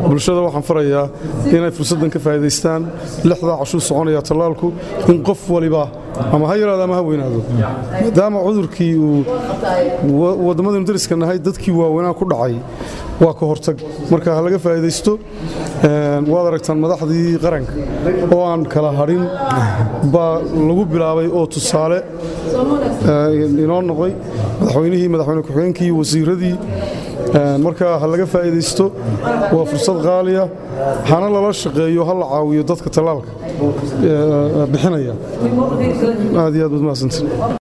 bulshada waxaan farayaa inay fursaddan ka faa'iidaystaan lixdaa cashuu soconaya tallaalku in qof waliba ama ha yaraado ama ha weynaado maadaama cudurkii uu wadammadaynu dariska nahay dadkii waaweynaa ku dhacay waa ka hortag marka ha laga faa'iidaysto waad aragtaan madaxdii qaranka oo aan kala hadhin baa lagu bilaabay oo tusaale inoo noqday madaxweynihii madaxweyne ku-xigeenkii wasiiradii marka ha laga faa'iidaysto waa fursad qaaliya hana lala shaqeeyo ha la caawiyo dadka tallaalka bixinaya aad iyo aad baad mahadsantiin